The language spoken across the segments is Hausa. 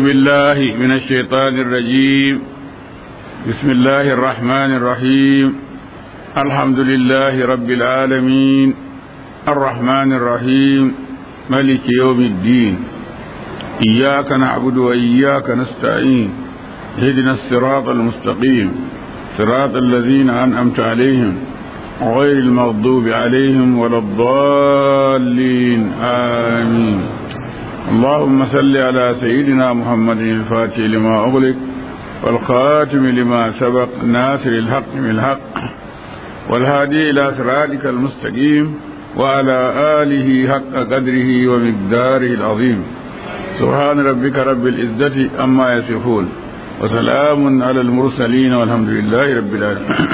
بالله من الشيطان الرجيم بسم الله الرحمن الرحيم الحمد لله رب العالمين الرحمن الرحيم ملك يوم الدين إياك نعبد وإياك نستعين اهدنا الصراط المستقيم صراط الذين أنعمت عليهم غير المغضوب عليهم ولا الضالين آمين اللهم صل على سيدنا محمد الفاتح لما أغلق والخاتم لما سبق ناصر الحق بالحق والهادي إلى صراطك المستقيم وعلى آله حق قدره ومقداره العظيم سبحان ربك رب العزة أما يصفون وسلام على المرسلين والحمد لله رب العالمين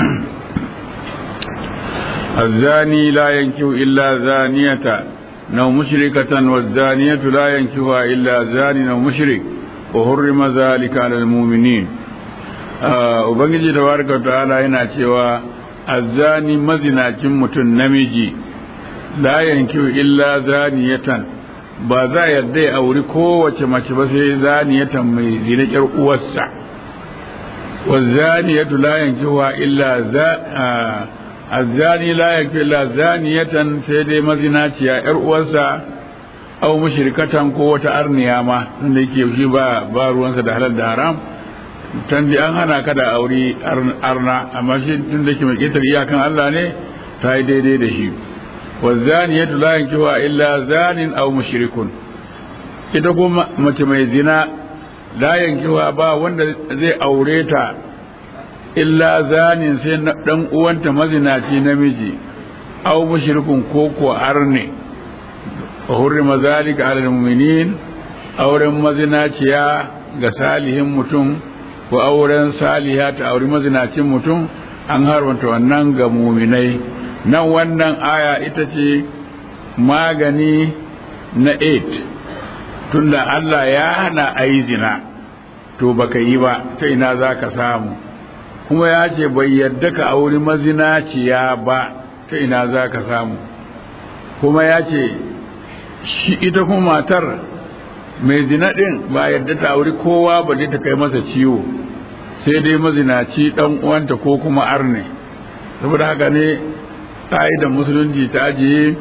الزاني لا ينكح إلا زانية أو مشركة والزانية لا ينكحها إلا زان أو مشرك وحرم ذلك على المؤمنين Ubangiji da warka ta'ala yana cewa azzani mazinacin mutum namiji la yankiu illa zaniyatan ba za yadda ya auri kowace mace ba sai zaniyatan mai zina ƴar uwarsa wa zaniyatu la yankiuha illa za azzani la yakfi la zaniyatan sai dai mazinaciya yar uwarsa aw mushrikatan ko wata arniya ma inda yake shi ba ba ruwansa da halal da haram tan an hana ka da aure arna amma shi tun da ke mai ketar iyakan Allah ne ta yi daidai da shi wa zaniyatu la yankiwa illa zanin aw mushrikun ita kuma mace mai zina la yankiwa ba wanda zai aure ta illa zanin sai dan uwanta mazinaci namiji aw mushrikun ko ko arne wa hurrima zalika ala almu'minin auren mazinaciya ga salihin mutum ko auren saliha ta auri mazinacin mutum an harwanta wannan ga muminai nan wannan aya ita ce magani na 8 tunda Allah ya hana ayi zina to baka yi ba ta ina za ka samu kuma ya ce bai yadda ka auri mazinaciya ba ta ina za ka samu kuma ya ce shi ita kuma matar mai zina ɗin ba yadda ta auri kowa ba ta kai masa ciwo sai dai mazinaci ɗan uwanta ko kuma arne saboda haka ne da musulunci ta ajiye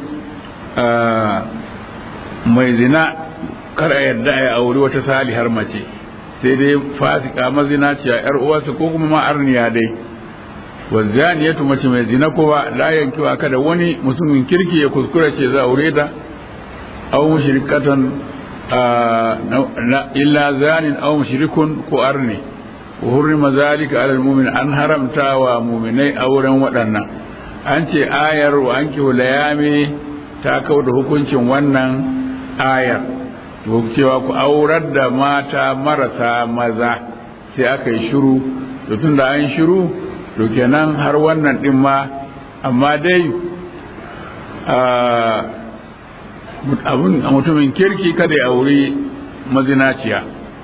mai zina kar a yadda a auri wata salihar mace sai dai fasika mazinaciya yar uwarsa ko kuma ma arniya dai wazaniyatu mace mai zina kowa la yankiwa kada wani mutumin kirki ya kuskura ce za aure ta aw mushrikatan illa zanin aw mushrikun ko arni wa hurrima zalika ala almu'min an haramta wa mu'minai auren waɗannan an ce ayar wa anki layami ta kauda hukuncin wannan ayar to cewa ku aurar da mata marasa maza sai aka yi shiru to tun da an shiru to kenan har wannan din ma amma dai abun a mutumin kirki kada ya auri mazinaciya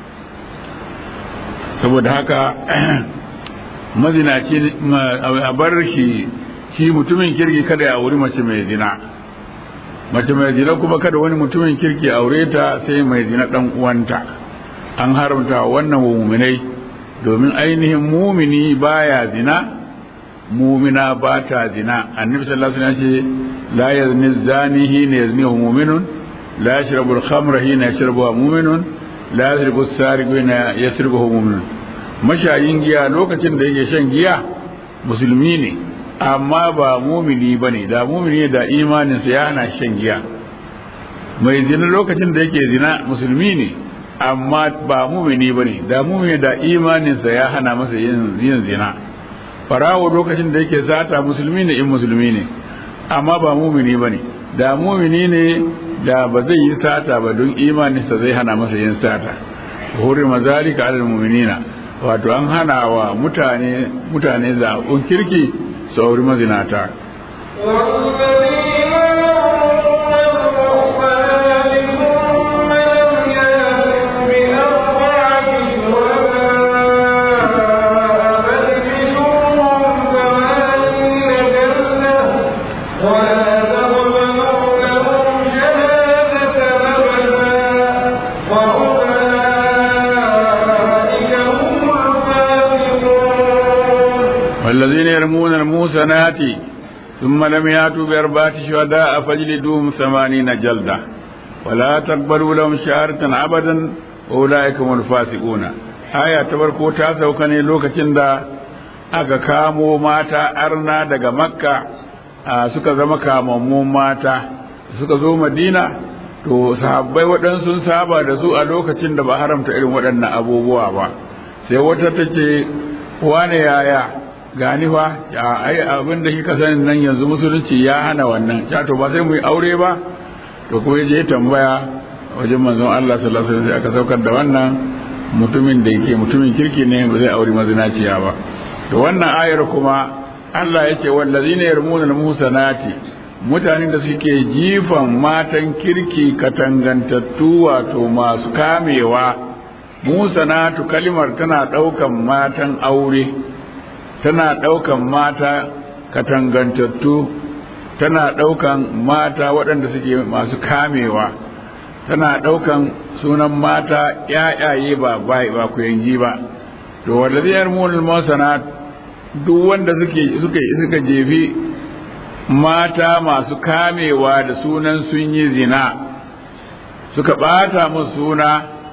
saboda haka mazinaci a bar shi shi mutumin kirki kada ya auri mace mai zina mace mai zina kuma kada wani mutumin kirki aure ta sai mai zina dan uwanta an haramta wannan wa muminai domin ainihin mumini baya zina mumina ba ta zina annabi sallallahu alaihi wasallam ce la yazni zani hina yaznihu mu'minun la yashrabu al-khamra hina yashrabuha mu'minun la yasribu as-sariqu hina yasribuhu mu'minun mashayin giya lokacin da yake shan giya musulmi ne amma ba mumini ba ne da mumini da imaninsa ya hana shan giya mai zina lokacin da yake zina musulmi ne amma ba mumini ba ne da mumini da imaninsa ya hana masa yin zina farawo lokacin da yake zata musulmi ne in musulmi ne amma ba mumini ba ne da mumini ne da ba zai yi sata ba don imaninsa zai hana masa yin sata hurima zalika alal mu'minina wato an hana wa mutane mutane zaɓun kirki sauri mazinata ولا تقبلوا لهم شهادة أبدا المحسنات ثم لم يأتوا بأربعة شهداء فاجلدوهم ثمانين جلدة ولا تقبلوا لهم شهادة أبدا وأولئك هم الفاسقون آية تبارك تاسو كان لوكacin da aka kamo mata arna daga makka suka zama kamammun mata suka zo madina to sahabbai waɗansu sun saba da su a lokacin da ba haramta irin waɗannan abubuwa ba sai wata ta ce wane yaya gani fa ai abin da kika sani nan yanzu musulunci ya hana wannan ya to ba sai mu yi aure ba to kuma je tambaya wajen manzon Allah sallallahu alaihi wasallam aka saukar da wannan mutumin da yake mutumin kirki ne ba zai aure mazinaciya ba to wannan ayar kuma Allah yake wallazina yarmuna al-muhsanati mutanen da suke jifan matan kirki katangantattu wato masu kamewa musanatu kalimar tana ɗaukan matan aure tana ɗaukan mata katangantattu tana ɗaukan mata waɗanda suke masu kamewa tana ɗaukan sunan mata ƴaƴaye ba bai ba ku yangi ba to wallazi yarmul musanat duk wanda suke suka suka jefi mata masu kamewa da sunan sun yi zina suka ɓata musu suna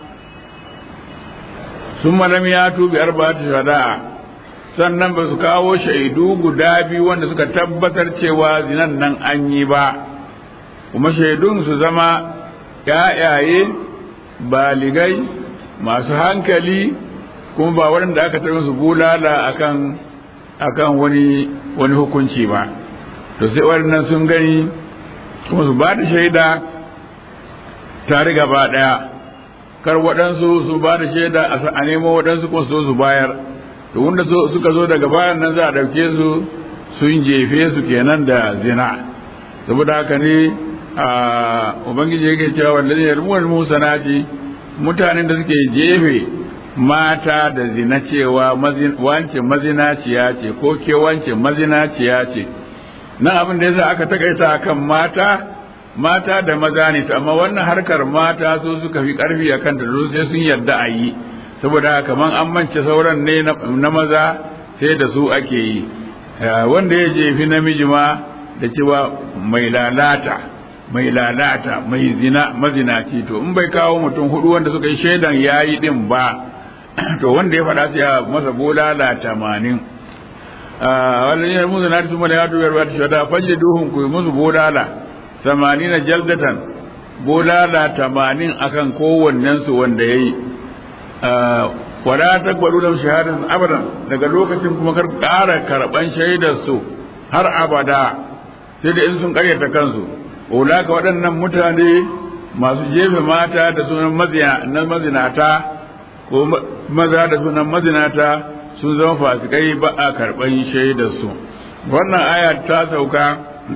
sun malam ya tubi arba'atu shada'a sannan ba su kawo shaidu guda biyu wanda suka tabbatar cewa zinan nan an yi ba kuma shaidun su zama ƴaƴaye baligai masu hankali kuma ba waɗanda aka taɓa su bulala akan akan wani wani hukunci ba to sai waɗannan sun gani kuma su ba da shaida tare gaba ɗaya kar waɗansu su ba da shaida a nemo waɗansu kuma su su bayar to wanda suka zo daga bayan nan za a ɗauke su sun jefe su kenan da zina saboda haka ne a ubangiji yake cewa wanda zai yarmuwar musanati mutanen da suke jefe mata da zina cewa wance mazinaciya ce ko ke wance mazinaciya ce nan abin da yasa aka takaita kan mata mata da maza ne amma wannan harkar mata su suka fi karfi a kanta da sai sun yarda a yi saboda kaman an mance sauran ne na maza sai da su ake yi wanda ya jefi namiji ma da cewa mai lalata mai lalata mai zina mazinaci to in bai kawo mutum hudu wanda suka yi shaidan yayi din ba to wanda ya faɗa sai a masa bulala tamanin wallani ya musu na su mala ya dubiyar ba ta shada falle duhun ku musu bulala na jaldatan bulala tamanin akan kowannen su wanda ya yi wala takbaru da shahadatan abadan daga lokacin kuma kar ƙara karɓan shaidar su har abada sai da in sun ƙaryata kansu ulaka waɗannan mutane masu jefe mata da sunan mazinata ko maza da sunan mazinata sun zama fasikai ba a karɓan shaidarsu wannan aya ta sauka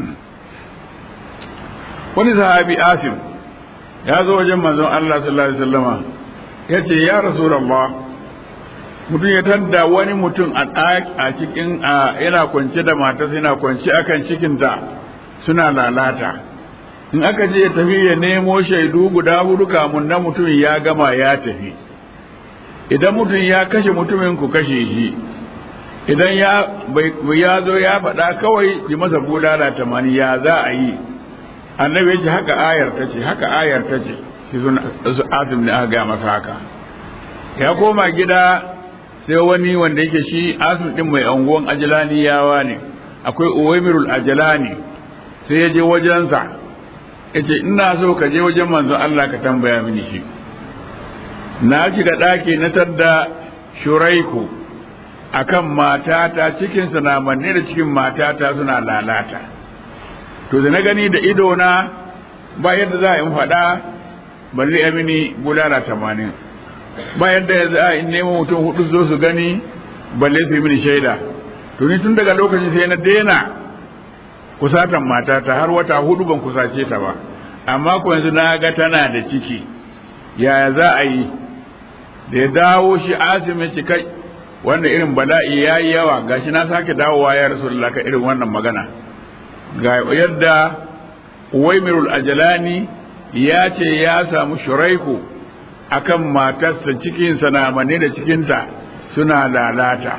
wani sahabi asim ya zo wajen manzon Allah sallallahu alaihi wasallama ya ce ya rasulullah mutum ya tadda wani mutum a cikin yana kwance da matarsa yana kwance akan cikinta suna lalata in aka je ya tafi ya nemo shaidu guda hudu kamun na mutum ya gama ya tafi idan mutum ya kashe mutumin ku kashe shi idan ya ya zo ya faɗa kawai ji masa bulala tamani ya za a yi annabi ya ce haka ayar ta ce haka ayar ta ce shi sun azum ne aka gaya masa haka ya koma gida sai wani wanda yake shi azum din mai anguwan ajalaniyawa ne akwai uwaimirul ajalani sai ya je wajensa ya ce ina so ka je wajen manzon Allah ka tambaya mini shi na shiga ɗaki na tadda shuraiku akan matata cikinsa na manne da cikin matata suna lalata to da na gani da idona ba yadda za a in faɗa balle ya mini bulala tamanin ba yadda za a in nemo mutum hudu zo su gani balle su yi mini shaida to ni tun daga lokacin sai na daina kusatan matata har wata hudu ban kusace ta ba amma ko yanzu na ga tana da ciki yaya za a yi da ya dawo shi asimin ci kai wannan irin bala'i ya yi yawa gashi na sake dawowa ya rasulullah ka irin wannan magana ga yadda uwaimirul ajalani ya ce ya samu shuraiku akan matarsa cikinsa na manne da cikinta suna lalata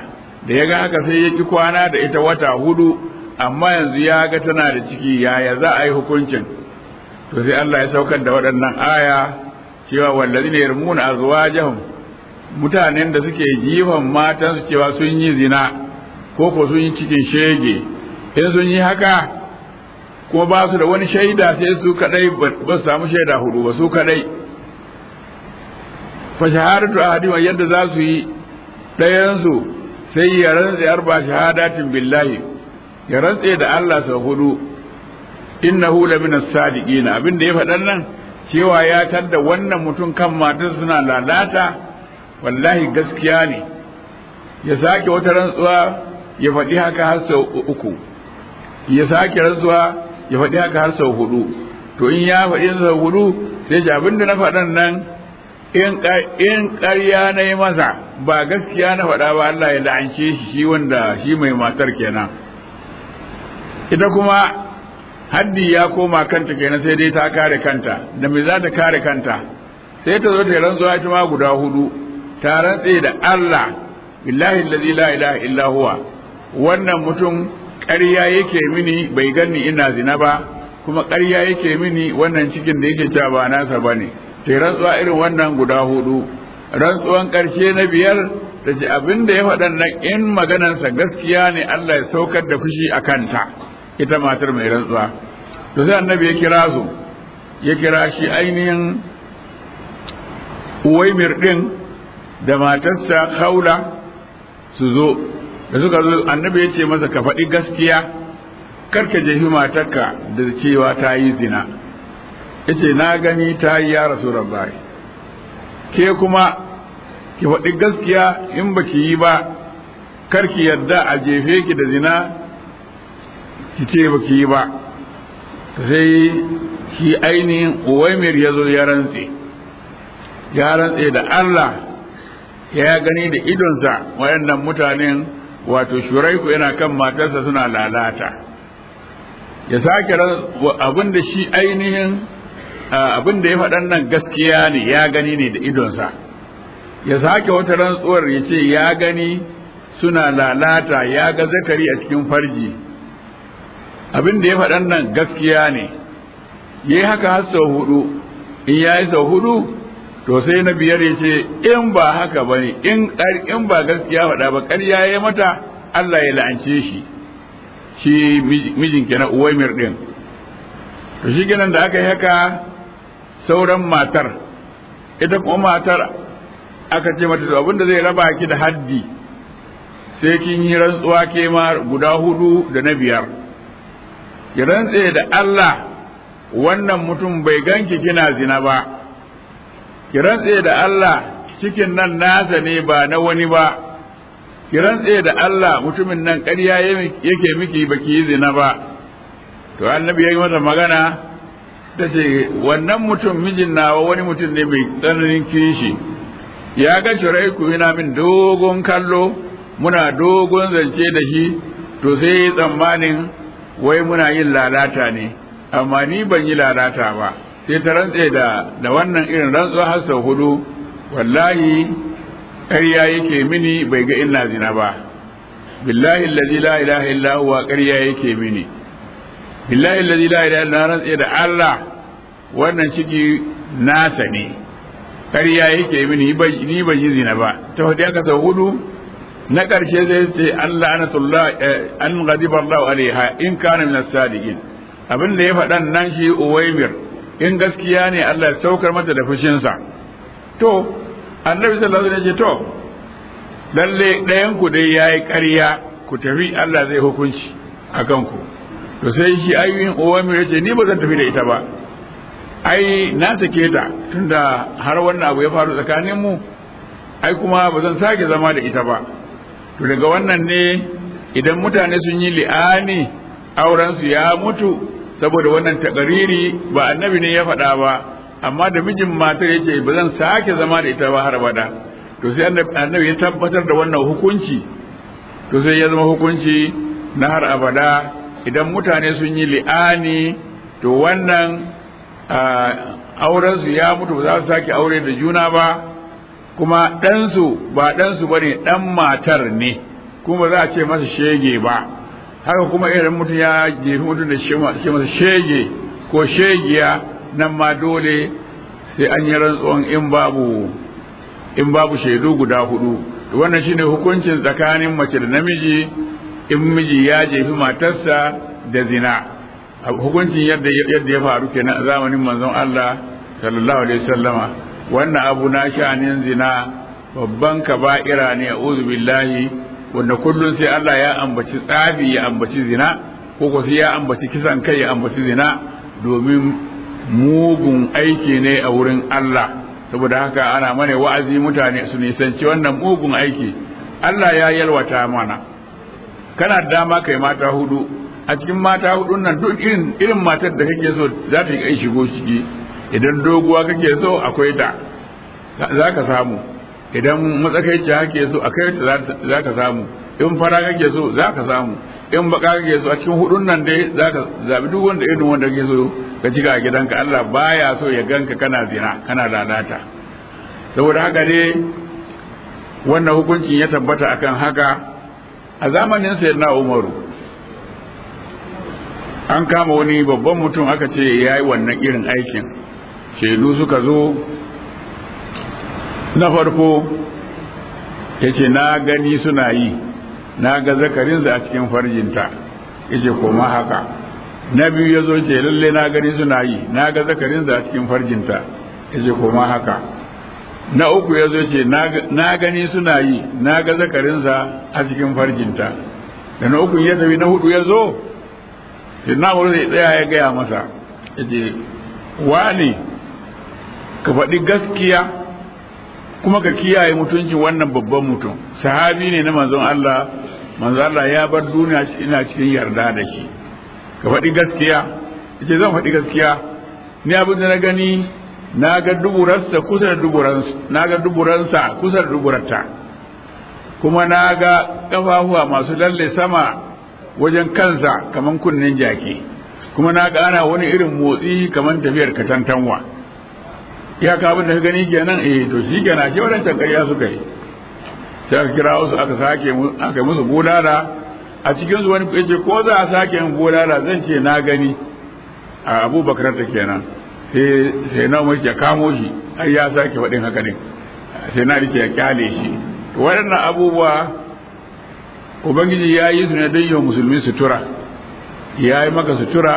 da ya ga haka sai ya ki kwana da ita wata hudu amma yanzu ya ga tana da ciki yaya za a yi hukuncin to sai Allah ya saukar da waɗannan aya cewa wallazi ne yarmuna azwajahum mutanen da suke jifan matansu cewa sun yi zina ko ko sun yi cikin shege in sun yi haka kuma ba su da wani shaida sai su kadai ba su samu shaida hudu ba su kadai fa shahadatu ahadi wa yadda za su yi ɗayansu sai ya rantse arba shahadatin billahi ya rantse da Allah sau hudu innahu la min as-sadiqin abin da ya faɗan nan cewa ya tadda wannan mutum kan matar suna lalata wallahi gaskiya ne ya sake wata rantsuwa ya faɗi haka har sau uku ya sake rantsuwa ya faɗi haka har sau hudu to in ya faɗi sau hudu sai ji abin da na faɗan nan in ƙarya na yi masa ba gaskiya na faɗa ba Allah ya la'ance shi shi wanda shi mai matar kenan ita kuma haddi ya koma kanta kenan sai dai ta kare kanta da me za ta kare kanta sai ta zo ta rantsuwa ita ma guda hudu ta rantse da Allah billahi allazi la ilaha illa huwa wannan mutum ƙarya yake mini bai ganni ina zina ba kuma ƙarya yake mini wannan cikin da yake cewa ba nasa bane ta rantsuwa irin wannan guda hudu rantsuwan ƙarshe na biyar da ce abin da ya faɗan nan in maganansa gaskiya ne Allah ya saukar da fushi a kanta ita matar mai rantsuwa to sai annabi ya kira su ya kira shi ainihin uwaimir din da matarsa haula su zo da suka zo annabi ya ce masa ka faɗi gaskiya karka jefi matarka da cewa ta yi zina yace na gani ta yi ya rasu rabbai ke kuma ki faɗi gaskiya in baki yi ba karki yadda a jefe ki da zina ki ce baki yi ba sai shi ainihin uwaimir ya zo ya rantse ya rantse da Allah ya gani da idonsa wayannan mutanen wato shuraiku yana kan matarsa suna lalata ya sake abin da shi ainihin abin da ya faɗan nan gaskiya ne ya gani ne da idonsa ya sake wata rantsuwar ya ce ya gani suna lalata ya ga zakari a cikin farji abin da ya faɗan nan gaskiya ne ya yi haka har sau hudu in ya yi sau hudu to sai na biyar ya ce in ba haka ba ne in ba gaskiya faɗa ba ƙarya ya mata Allah ya la'ance shi shi mijin kenan uwaimir ɗin to shi kenan da aka yi haka sauran matar ita kuma matar aka ce mata to abinda zai raba ki da haddi sai kin yi rantsuwa ke ma guda hudu da na biyar ki rantse da Allah wannan mutum bai ganki kina zina ba ki rantse da Allah cikin nan nasa ne ba na wani ba ki rantse da Allah mutumin nan ƙarya yake miki baki yi zina ba to annabi ya yi mata magana ta ce wannan mutum mijin nawa wani mutum ne mai tsananin kishi ya ga shuraiku yana min dogon kallo muna dogon zance da shi to sai yi tsammanin wai muna yin lalata ne amma ni ban yi lalata ba sai ta rantse da da wannan irin rantsuwa har sau hudu wallahi ƙarya yake mini bai ga ina zina ba billahi allazi la ilaha illa huwa ƙarya yake mini billahi allazi la ilaha illa rantse da Allah wannan ciki nasa ne ƙarya yake mini ni ban yi zina ba ta hudu aka sau hudu na ƙarshe zai ce Allah anatullah an ghadiba Allah alaiha in kana min as-sadiqin abin da ya faɗan nan shi uwaimir in gaskiya ne Allah ya saukar mata da fushinsa to annabi sallallahu alaihi wasallam ya ce to lalle ɗayan ku dai yayi ƙarya ku tafi Allah zai hukunci akan ku to sai shi ayyuhin uwaimir ya ce ni ba zan tafi da ita ba ai na sake ta tunda har wannan abu ya faru tsakanin mu ai kuma ba zan sake zama da ita ba to daga wannan ne idan mutane sun yi li'ani aurensu ya mutu saboda wannan takariri ba annabi ne ya faɗa ba amma da mijin matar yace ba zan sake zama da ita ba har abada to sai annabi ya tabbatar da wannan hukunci to sai ya zama hukunci na har abada idan mutane sun yi li'ani to wannan aurensu ya mutu ba za su sake aure da juna ba kuma ɗansu ba ɗansu ba ne ɗan matar ne kuma ba za a ce masa shege ba haka kuma irin mutum ya jefi mutum da ce masa shege ko shegiya nan ma dole sai an yi rantsuwan in babu in babu shaidu guda hudu wannan shine hukuncin tsakanin mace da namiji in miji ya jefi matarsa da zina hukuncin yadda yadda ya faru kenan a zamanin manzon Allah sallallahu alaihi wasallama wannan abu na sha'anin zina babban kaba'ira ne a'udhu billahi wanda kullum sai Allah ya ambaci tsafi ya ambaci zina ko ko sai ya ambaci kisan kai ya ambaci zina domin mugun aiki ne a wurin Allah saboda haka ana mana wa'azi mutane su nisanci wannan mugun aiki Allah ya yalwata mana kana dama kai mata hudu a cikin mata hudun nan duk irin irin matar da kake so za ta yi shigo ciki idan doguwa kake so akwai ta za ka samu idan matsakaici kake so akwai ta za ka samu in fara kake so za ka samu in baka kake so a cikin hudun nan dai za ka zabi duk wanda irin wanda kake so ka cika a gidanka Allah baya so ya ganka kana zina kana lalata saboda haka ne wannan hukuncin ya tabbata akan haka a zamanin sayyidina Umaru an kama wani babban mutum aka ce ya yi wannan irin aikin shaidu suka zo na farko ya ce na gani suna yi na ga zakarinsa a cikin farjinta ya ce koma haka na biyu ya zo ce lalle na gani suna yi na ga zakarinsa a cikin farjinta ya ce koma haka na uku ya zo ce na gani suna yi na ga zakarinsa a cikin farjinta da na uku ya tafi na hudu ya zo sai na wuri zai tsaya ya gaya masa ya ce wani ka faɗi gaskiya kuma ka kiyaye mutuncin wannan babban mutum sahabi ne na manzon Allah manzon Allah ya bar duniya ina cikin yarda da shi ka faɗi gaskiya yace zan faɗi gaskiya ni abin da na gani na ga duburarsa kusa da duburansa na ga duburansa kusa da duburarta kuma na ga ƙafafuwa masu lalle sama wajen kansa kaman kunnen jaki kuma na ga ana wani irin motsi kaman tafiyar katantanwa ya ka abin da ka gani kenan eh to shi kenan shi wadancan ƙarya suka yi sai aka kira wasu aka sake aka musu bulala a cikin su wani yace ko za a sake yin bulala zan ce na gani a abubakar ta kenan sai sai na mai ya kamo shi ai ya sake faɗin haka ne sai na rike ya kyale shi waɗannan abubuwa ubangiji ya yi su ne don yi musulmi sutura ya yi maka sutura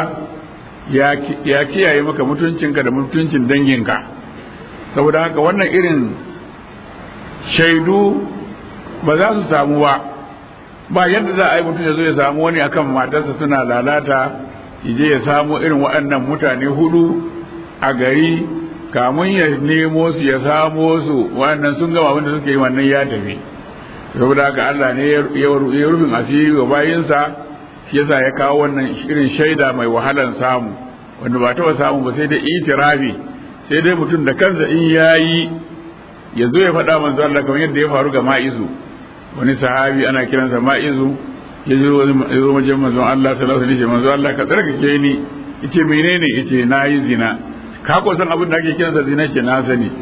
ya kiyaye maka mutuncinka da mutuncin danginka saboda haka wannan irin shaidu ba za su samu ba ba yadda za a yi mutum ya zo ya samu wani akan matarsa suna lalata je ya samu irin waɗannan mutane hudu a gari kamun ya nemo su ya samo su wannan sun gama abinda suke yi wannan ya tafi saboda haka Allah ne ya rufin asiri wa bayinsa shi yasa ya kawo wannan irin shaida mai wahalan samu wanda ba taɓa samu ba sai dai itirafi sai dai mutum da kansa in yayi ya zo ya faɗa manzo Allah kamar yadda ya faru ga ma'izu wani sahabi ana kiransa ma'izu ya zo wajen manzon Allah sallallahu alaihi wasallam manzo Allah ka tsarkake ni yace menene yace nayi zina ka ko san abin da ake kiransa zina ce na sani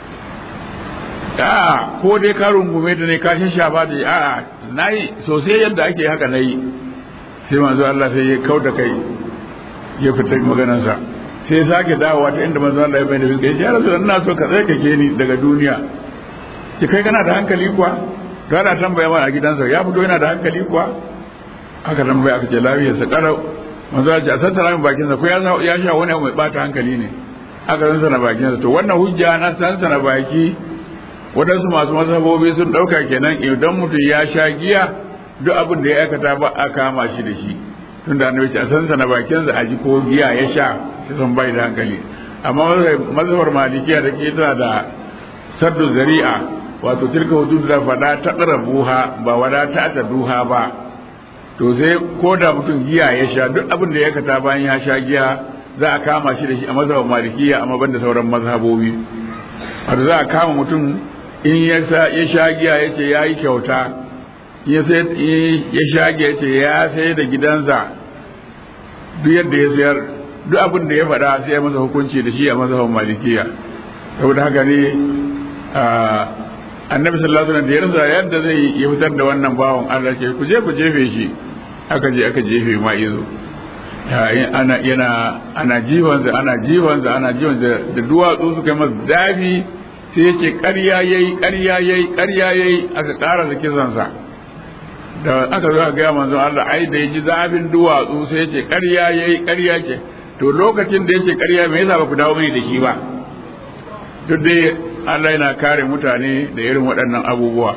a'a ko dai ka rungume ta ne ka shafa da a'a nayi sosai yadda ake haka nayi sai manzo Allah sai ya kauda kai ya fita maganarsa sai sake dawowa ta inda manzo Allah ya bayyana fiska ya rasu ina so ka tsarkake ni daga duniya ki kai kana da hankali kuwa to ana tambaya mana a gidansa ya fito yana da hankali kuwa aka tambaya aka ce lafiyarsa karau manzo Allah ya ce a tattara min bakinsa ko ya sha wani abu mai bata hankali ne aka san sana bakinsa to wannan hujja na san sana baki waɗansu masu mazhabobi sun ɗauka kenan idan mutum ya sha giya duk abin da ya aikata ba a kama shi da shi tunda annabi ce a san sana bakinsa a ji ko giya ya sha shi san bai da hankali amma mazhabar malikiya da ke tana da saddu zari'a wato tilka hudud da fada ta buha ba wada ta ta duha ba to sai ko da mutum giya ya sha duk abin da ya aikata bayan ya sha giya za a kama shi da shi a mazhabar malikiya amma ban da sauran mazhabobi wato za a kama mutum in ya sha giya ya ce ya yi kyauta ya sha giya ya ce ya sai da gidansa duk yadda ya sayar duk abin da ya faɗa sai ya masa hukunci da shi a mazhaban malikiya saboda haka ne annabi sallallahu alaihi wasallam da ya rasa yadda zai ya fitar da wannan bawan Allah ce ku je ku jefe shi aka je aka jefe ma izo ana yana ana jiwansa ana jiwansa ana jiwansa da duwatsu suka yi masa zafi sai ya ce ƙarya yayi ƙarya yayi ƙarya yayi aka ƙara da kisansa da aka zo a gaya manzon Allah ai da ya ji zafin duwatsu sai ya ce ƙarya yayi ƙarya ce to lokacin da ya ce ƙarya me yasa ba ku dawo mai da shi ba duk dai Allah yana kare mutane da irin waɗannan abubuwa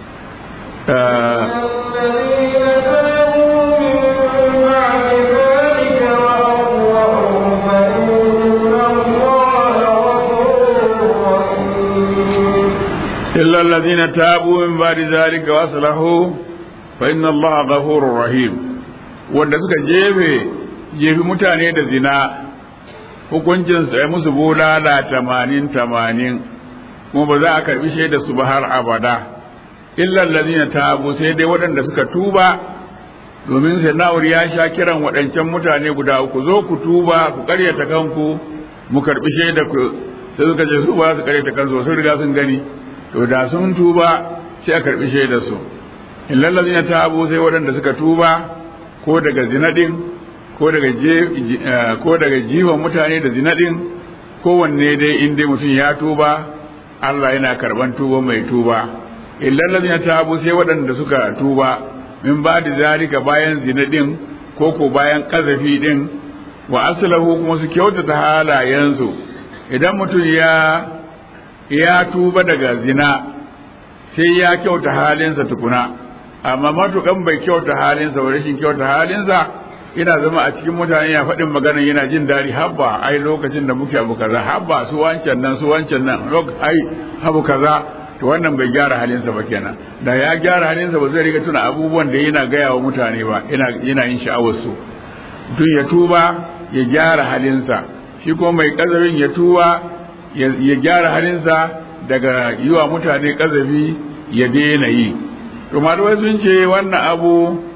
إلا الذين تابوا من بعد ذلك وأصلحوا فإن الله غفور رحيم wanda suka jefe jefi mutane da zina hukuncin sai musu bulala tamanin tamanin kuma ba za a karbi shaida su ba har abada illa allazina tabu sai dai waɗanda suka tuba domin sai na'ur ya sha kiran waɗancan mutane guda uku zo ku tuba ku karyata kanku mu karbi shaida ku sai suka ce su ba su karyata kansu sun riga sun gani to da sun tuba sai a karbi shaida su illa allazina tabu sai waɗanda suka tuba ko daga zinadin ko daga ko daga jiwon mutane da zinadin kowanne dai in dai mutum ya tuba Allah yana karban tuba mai tuba illal ladina tabu sai waɗanda suka tuba min ba da zalika bayan zinadin ko ko bayan kazafi din wa aslahu kuma su kyautata halayensu idan mutum ya ya tuba daga zina sai ya kyauta halinsa tukuna amma matukan bai kyauta halinsa ba rashin kyauta halinsa ina zama a cikin mutane ya faɗin magana yana jin daɗi habba ai lokacin da muke abu kaza habba su wancan nan su wancan nan ai abu kaza to wannan bai gyara halinsa ba kenan da ya gyara halinsa ba zai riga tuna abubuwan da yana gaya wa mutane ba yana yana yin sha'awar su mutum ya tuba ya gyara halinsa shi kuma mai kazafin ya tuba ya gyara halinsa daga yi wa mutane kazafi ya daina yi to malamai sun ce wannan abu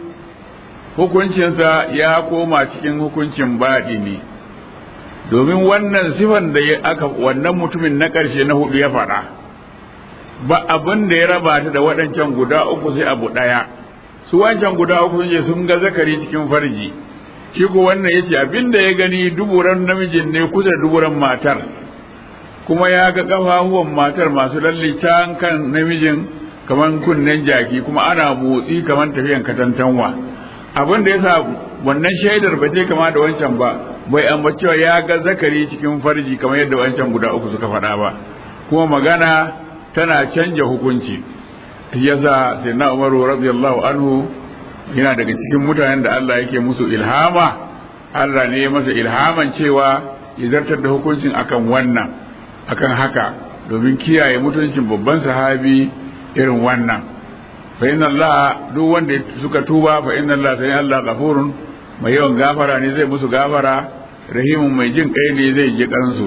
hukuncinsa ya koma cikin hukuncin baɗi ne domin wannan sifan da aka wannan mutumin na ƙarshe na hudu ya faɗa ba abin da ya raba ta da waɗancan guda uku sai abu ɗaya su wancan guda uku sun ce sun ga zakari cikin farji shi ko wannan ya ce abin da ya gani duburan namijin ne kusa da duburan matar kuma ya ga ƙafafuwan matar masu lalle can kan namijin kamar kunnen jaki kuma ana motsi kamar tafiyan katantanwa abin da ya sa wannan shaidar ba je kama da wancan ba bai ambacewa ya ga zakari cikin farji kamar yadda wancan guda uku suka faɗa ba kuma magana tana canja hukunci yasa sai na umaru radiyallahu anhu yana daga cikin mutanen da Allah yake musu ilhama Allah ne ya masa ilhaman cewa ya zartar da hukuncin akan wannan akan haka domin kiyaye mutuncin babban sahabi irin wannan fa inna Allah duk wanda suka tuba fa inna Allah sai Allah ghafurun mai yawan gafara ne zai musu gafara rahimun mai jin kai ne zai ji kansu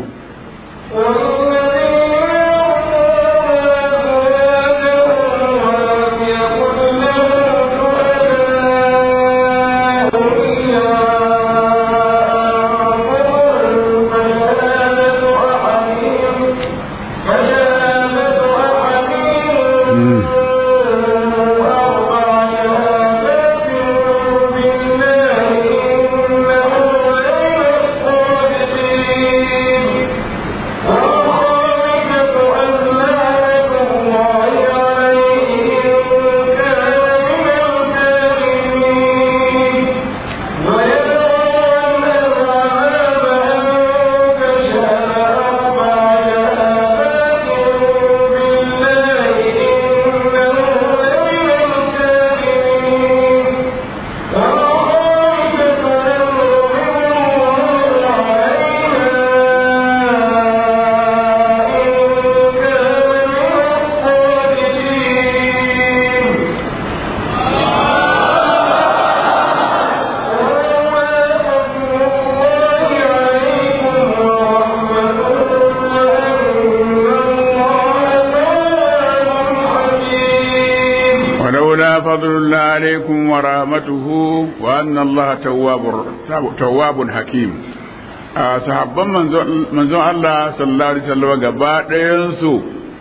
فضل الله عليكم ورحمته وأن الله تواب تواب حكيم sahabban manzon Allah sallallahu alaihi wasallam gaba ɗayansu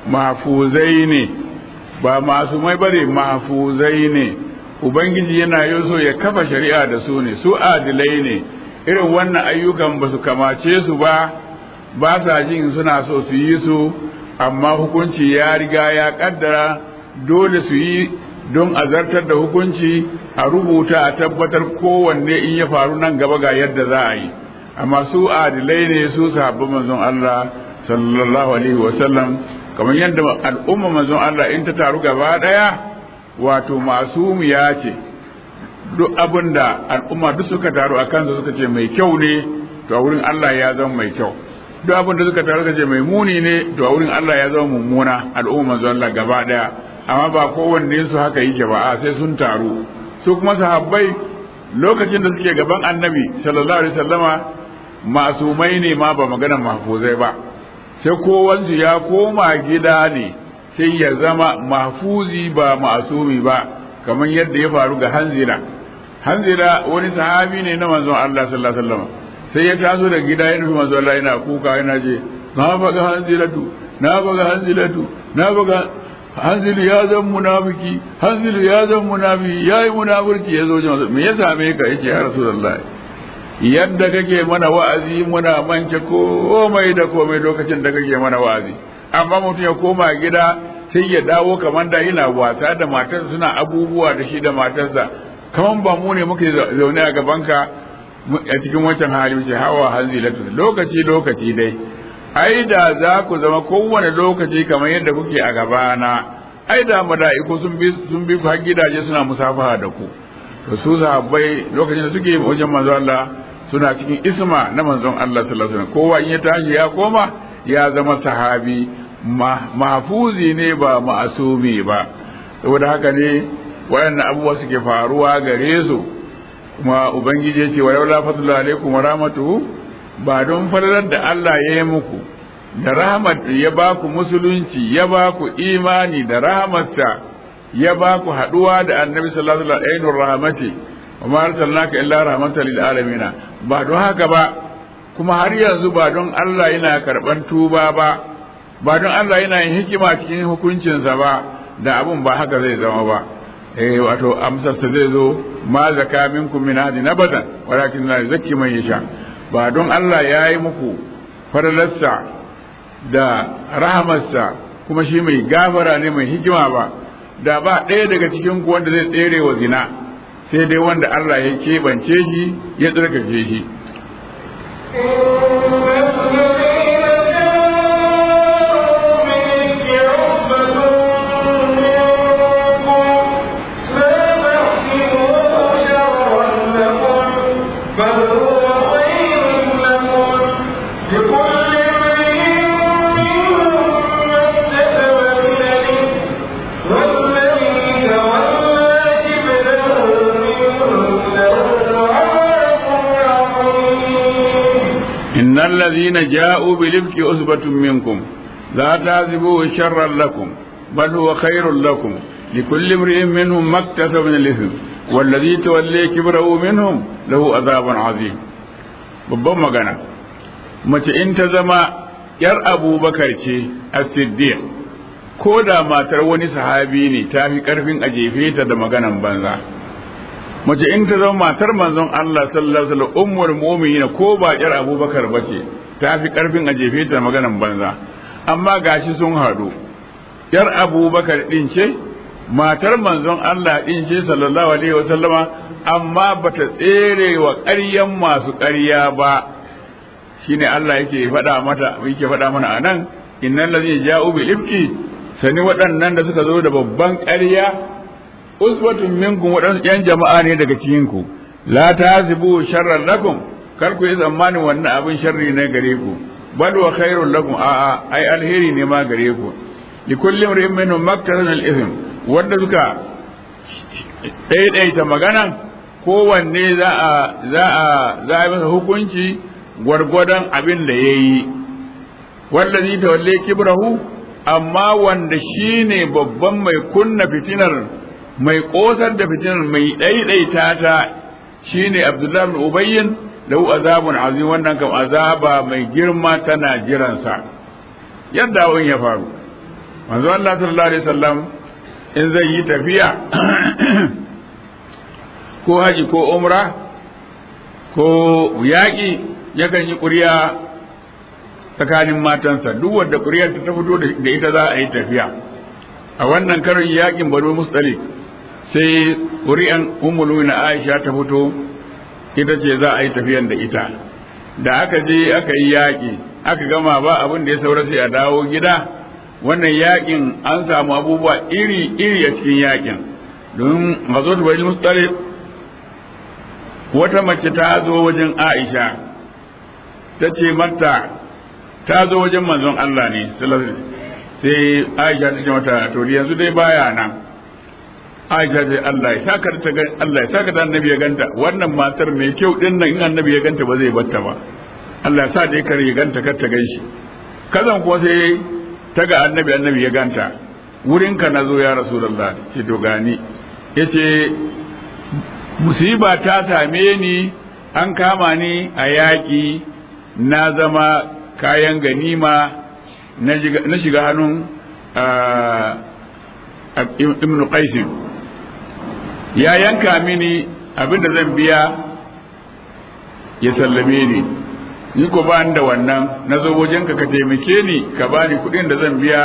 mahfuzai ne ba masu mai bare mahfuzai ne ubangiji yana yi so ya kafa shari'a da su ne su adilai ne irin wannan ayyukan ba su kamace su ba ba sa jin suna so su yi su amma hukunci ya riga ya kaddara dole su yi don a zartar da hukunci a rubuta a tabbatar kowanne in ya faru nan gaba ga yadda za a yi amma su adilai ne su sahabban manzon Allah sallallahu alaihi wasallam kamar yadda al'umma manzon Allah in ta taru gaba daya wato masumiya ce duk abin da al'umma duk suka taru a kansa suka ce mai kyau ne to a wurin Allah ya zama mai kyau duk abin da suka taru suka ce mai muni ne to a wurin Allah ya zama mummuna al'umma manzon Allah gaba daya amma ba kowanne su haka yake ba a sai sun taru su kuma sahabbai lokacin da suke gaban annabi sallallahu alaihi wasallama masumai ne ma ba maganar mahfuzai ba sai kowansu ya koma gida ne sai ya zama mahfuzi ba masumi ba kamar yadda ya faru ga hanzira hanzira wani sahabi ne na manzon Allah sallallahu alaihi wasallam sai ya taso da gida ya nufi manzon Allah yana kuka yana ce na faga hanziratu na faga hanziratu na faga hanzilu ya zan munafiki hanzilu ya zan munafiki yayi munafurci ya zo jama'a me ya same ka yace ya rasulullahi yadda kake mana wa'azi muna mance komai da komai lokacin da kake mana wa'azi amma mutum ya koma gida sai ya dawo kamar da yana wasa da matarsa suna abubuwa da shi da matarsa kamar ba mu ne muke zaune a gabanka a cikin wancan hali ce hawa hanzilatu lokaci lokaci dai ai da za ku zama kowane lokaci kamar yadda kuke a gabana ai da mala'iku sun bi sun bi ku har gidaje suna musafaha da ku to su sahabbai lokacin da suke wajen manzo Allah suna cikin isma na manzon Allah sallallahu alaihi wasallam kowa in ya tashi ya koma ya zama sahabi mahfuzi ne ba ma'asumi ba saboda haka ne waɗannan abubuwa suke faruwa gare su kuma ubangiji ya ce wa laula fadlu alaikum wa rahmatuhu ba don falalar da Allah ya yi muku da rahmat ya ba ku musulunci ya ba ku imani da rahmatsa ya ba ku haɗuwa da annabi sallallahu alaihi wasallam ainur rahmati wa ma arsalnaka illa rahmatan lil alamin ba don haka ba kuma har yanzu ba don Allah yana karban tuba ba ba don Allah yana yin hikima cikin hukuncinsa ba da abun ba haka zai zama ba eh wato amsarsa zai zo ma zaka minkum min hadi nabadan walakin la zakki man yasha ba don Allah ya yi muku faralarsa da rahamarsa kuma shi mai gafara ne mai hikima ba da ba ɗaya daga cikin ku wanda zai tsere wa zina sai dai wanda Allah ya keɓance shi ya tsarkake shi إن الذين جاءوا بالإفك أثبة منكم لا تعذبوه شرا لكم بل هو خير لكم لكل امرئ منهم ما اكتسب من الإثم والذي تولي كبره منهم له عذاب عظيم babban magana mace in ta zama yar abubakar ce a siddiq ko da matar wani sahabi ne ta fi karfin a jefe ta da maganan banza mace in ta zama matar manzon Allah sallallahu alaihi wasallam ummul mu'minin ko ba yar Abubakar bace ta fi karfin a jefe ta maganan banza amma gashi sun hadu yar Abubakar din ce matar manzon Allah din ce sallallahu alaihi wasallama amma bata tsere wa ƙaryan masu ƙarya ba shine Allah yake faɗa mata yake faɗa mana anan innal ladhina ja'u bil ifki sani waɗannan da suka zo da babban ƙarya uswatun minkum waɗansu ƴan jama'a ne daga cikin ku la tazibu sharran lakum kar ku yi tsammanin wannan abin sharri ne gare ku bal wa khairul lakum a a ai alheri ne ma gare ku li kulli imrin minhum maktasan al ithm wanda suka daidaita magana kowanne za a za a za a masa hukunci gwargwadon abin da yayi wallazi tawalle kibrahu amma wanda shine babban mai kunna fitinar mai kosar da fitinar mai ɗaiɗaita ta shine Abdullahi bin Ubayyin lahu azabun azim wannan kam azaba mai girma tana jiransa yadda abin ya faru manzo Allah sallallahu alaihi wasallam in zai yi tafiya ko haji ko umra ko yaƙi yakan yi ƙuriya tsakanin matansa duk wanda ƙuriyar ta fito da ita za a yi tafiya a wannan karin yaƙin banu mustalik sai ƙuri'an ummulu na aisha ta fito ita ce za a yi tafiyan da ita da aka je aka yi yaƙi aka gama ba abin da ya saura sai a dawo gida wannan yaƙin an samu abubuwa iri iri a cikin yaƙin don mazo ta bari mustalik wata mace ta zo wajen aisha ta ce mata ta zo wajen manzon Allah ne sai aisha ta ce mata to yanzu dai baya nan aisha ce Allah ya saka ta Allah ya saka ta annabi ya ganta wannan matar mai kyau din nan in annabi ya ganta ba zai batta ba Allah ya sa dai kar ya ganta kar ta ganshi kazan kuwa sai ta ga annabi annabi ya ganta wurin ka nazo ya rasulullah ce to gani yace musiba ta same ni an kama ni a yaƙi na zama kayan ganima na shiga hannun ibn qaisin ya yanka mini abinda zan biya ya sallame ni ni ko ba da wannan na zo wajenka ka taimake ni ka bani kuɗin da zan biya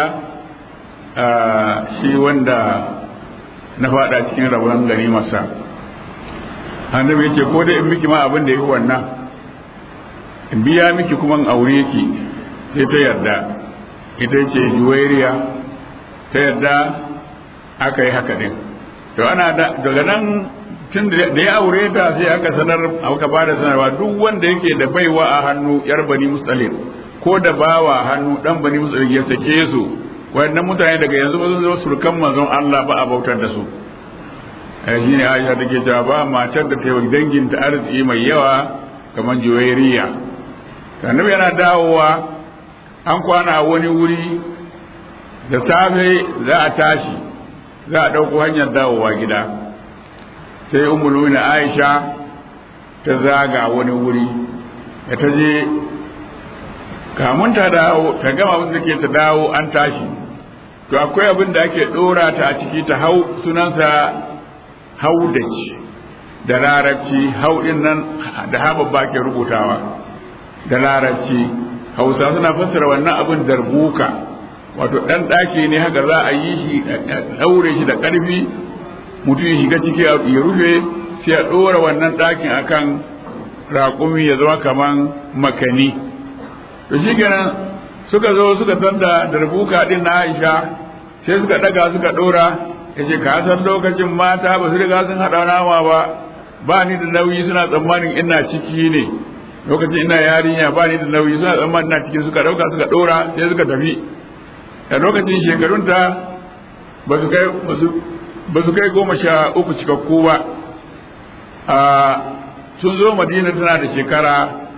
shi wanda na faɗa cikin rabon ganimarsa annabi yace ko dai in miki ma abin da yake wannan in biya miki kuma in aure ki sai ta yarda ita ce juwairiya ta yarda aka yi haka din to ana daga nan tun da ya aure ta sai aka sanar aka ba da sanarwa duk wanda yake da baiwa a hannu yar bani mustalif ko da bawa hannu dan bani mustalif ya sake su wayannan mutane daga yanzu ba sun zama surkan manzon Allah ba a bautar da su shi ne aisha take cewa ba matar da ta yi danginta arziki mai yawa kamar juwairiya annabi yana dawowa an kwana a wani wuri da safe za a tashi za a ɗauko hanyar dawowa gida sai umuluna aisha ta zaga wani wuri da ta je kamun ta dawo ta gama abin da ke ta dawo an tashi to akwai abin da ake ɗora ta a ciki ta hau sunansa haudaci da larabci haudin nan da hababba ke rubutawa da larabci hausa suna fassara wannan abin darbuka wato ɗan ɗaki ne haka za a yi shi ɗaure shi da ƙarfi mutum ya shiga ciki ya rufe sai a ɗora wannan ɗakin akan raƙumi ya zama kaman makani to shi kenan suka zo suka tanda darbuka ɗin na aisha sai suka ɗaga suka ɗora ya ce ka san lokacin mata ba su riga sun haɗa nama ba ba ni da nauyi suna tsammanin ina ciki ne lokacin ina yarinya ba ni da nauyi suna tsammanin ina ciki suka ɗauka suka ɗora sai suka tafi a lokacin shekarunta ba su kai ba su kai goma sha uku cikakku ba sun zo madina tana da shekara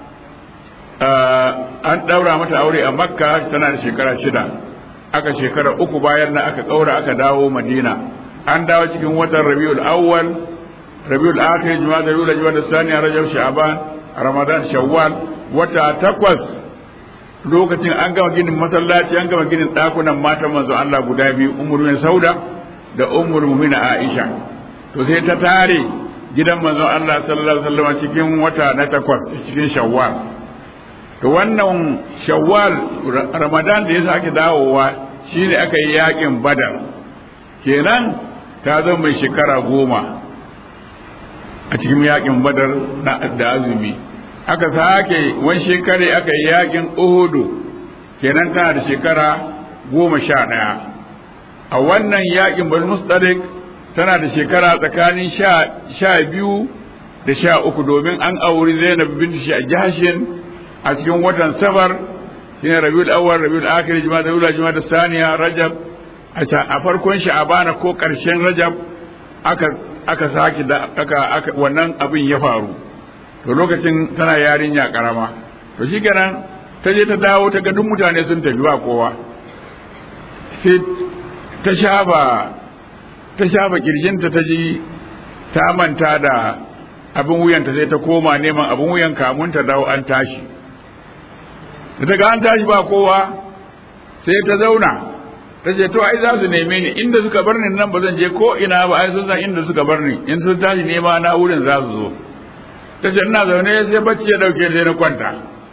an ɗaura mata aure a makka tana da shekara shida aka shekara uku bayan na aka ƙaura aka dawo madina an dawo cikin watan rabiul awwal rabiul akhir juma'a da rabiul juma'a da saniya rajab sha'ban ramadan shawwal wata takwas lokacin an gama ginin masallaci an gama ginin ɗakunan matan manzo Allah guda biyu ummu sauda da ummu mu'mina aisha to sai ta tare gidan manzo Allah sallallahu alaihi wasallam cikin wata na takwas cikin shawwal to wannan shawwal ramadan da ya sake dawowa shine aka yi yakin badar kenan ta zama mai shekara goma a cikin yakin badar na da azumi aka sake wani shekare aka yi yakin uhudu kenan tana da shekara goma sha ɗaya a wannan yakin bani mustalik tana da shekara tsakanin sha biyu da sha uku domin an auri zainab bin jahashin a cikin watan safar shine rabiul awwal rabiul akhir juma'a ula juma'a saniya rajab a farkon sha'abana ko karshen rajab aka aka saki da aka, aka wannan abin ya faru to lokacin tana yarinya karama to shikenan ta je ta dawo ta ga duk mutane sun tafi ba kowa sai ta shafa ta shafa kirjinta ta ji ta manta da abin wuyanta sai ta koma neman abin wuyan kamun ta dawo an tashi da ta ga an tashi ba kowa sai ta zauna ta ce to ai za su neme ni inda suka bar ni nan ba zan je ko ina ba ai sun san inda suka bar ni in sun tashi nema na wurin za su zo ta ce ina zaune sai bacci ya dauke sai na kwanta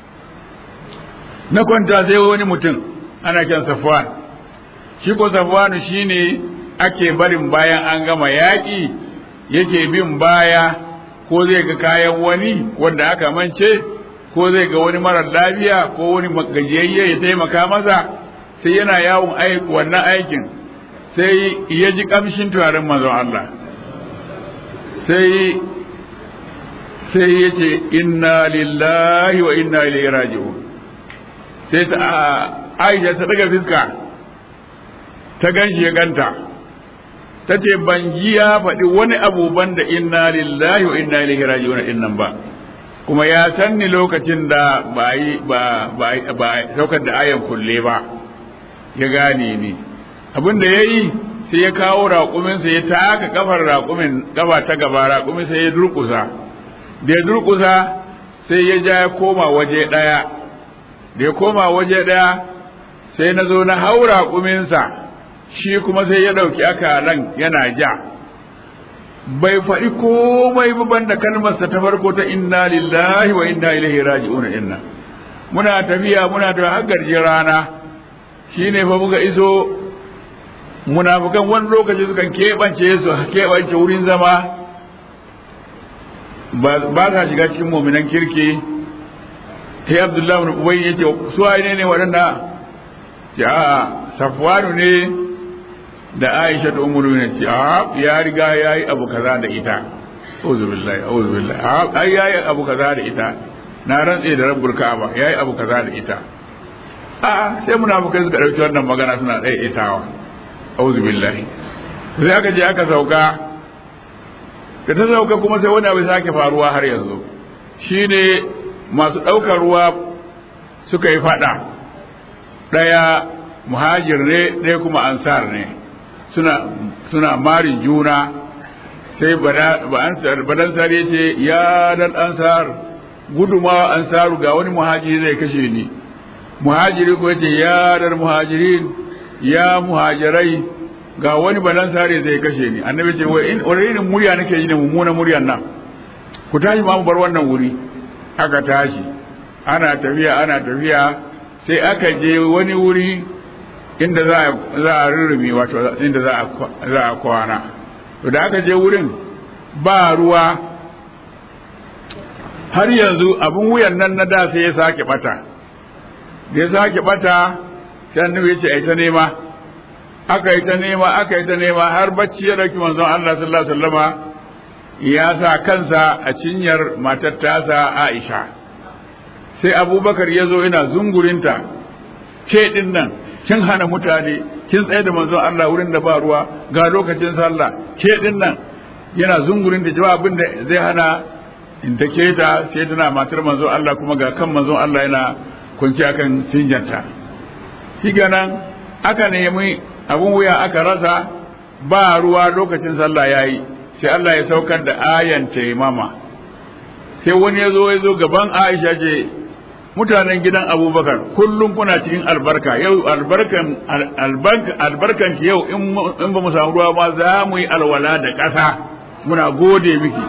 na kwanta sai wani mutum ana kyan safwan shi ko safwanu shine ake barin bayan an gama yaƙi yake bin baya ko zai ga kayan wani wanda aka mance ko zai ga wani marar lafiya ko wani gajiyayye ya taimaka masa sai yana yawon wannan aikin sai ya ji kamshin turaren manzon Allah sai sai ya ce inna lillahi wa inna ilaihi raji'un sai ta Aisha ta daga fiska ta ganshi ya ganta ta ce ban ji ya faɗi wani abu banda inna lillahi wa inna ilaihi raji'un din nan ba kuma ya san ni lokacin da ba yi ba ba saukar da ayan kulle ba ya gane ni abin da ya yi sai ya kawo raƙuminsa ya taka kafar raƙumin kafa ta gaba raƙumin sai ya durƙusa da ya durƙusa sai ya ja ya koma waje ɗaya da ya koma waje ɗaya sai na zo na hau raƙuminsa shi kuma sai ya ɗauki akalan yana ja bai faɗi komai ba banda kalmarsa ta farko ta inna lillahi wa inna ilaihi raji'un inna muna tafiya muna da har rana shine fa muka iso munafukan wani lokaci sukan keɓance su keɓance wurin zama ba sa shiga cikin muminan kirki sai abdullahi ibn ubay yace su ne ne waɗanda ce a safwanu ne da aisha da umar ne ce a ya riga ya yi abu kaza da ita auzu billahi auzu billahi a ai ya yi abu kaza da ita na rantse da rabbul ka'aba ya yi abu kaza da ita a sai munafukai suka dauki wannan magana suna ɗaya itawa auzu billahi sai aka je aka sauka da ta sauka kuma sai wani abu sake faruwa har yanzu shine masu ɗaukar ruwa suka yi faɗa ɗaya muhajir ne ɗaya kuma ansar ne suna suna marin juna sai badansar ya ce ya dan ansar gudumawa ansaru ga wani muhajiri zai kashe ni muhajiri ko ce ya dan muhajirin ya muhajirai ga wani badansare zai kashe ni annabi ce wani irin murya nake yi ne mummunan muryan nan ku tashi ma mu bar wannan wuri aka tashi ana tafiya ana tafiya sai aka je wani wuri inda za a rurrumi wato inda za a kwana to da aka je wurin ba ruwa har yanzu abin wuyan nan na da sai ya sake bata da ya sake bata sai annabi ya ce ai ta nema aka yi ta nema aka yi ta nema har bacci ya dauki manzon Allah sallallahu alaihi wasallama ya sa kansa a cinyar matar tasa Aisha sai Abubakar ya zo yana zungurinta ke din nan kin hana mutane kin tsaye da manzon Allah wurin da ba ruwa ga lokacin sallah ke din nan yana zungurin da jawabin da zai hana in ta keta sai tana matar manzon Allah kuma ga kan manzon Allah yana kunci akan cinjanta shi nan aka nemi abun wuya aka rasa ba ruwa lokacin sallah yayi sai Allah ya saukar da ayan taimama sai wani ya zo ya zo gaban Aisha ce mutanen gidan abubakar kullum kuna cikin albarka yau albarkan albarkan ki yau in ba mu samu ruwa ba za mu yi alwala da ƙasa muna gode miki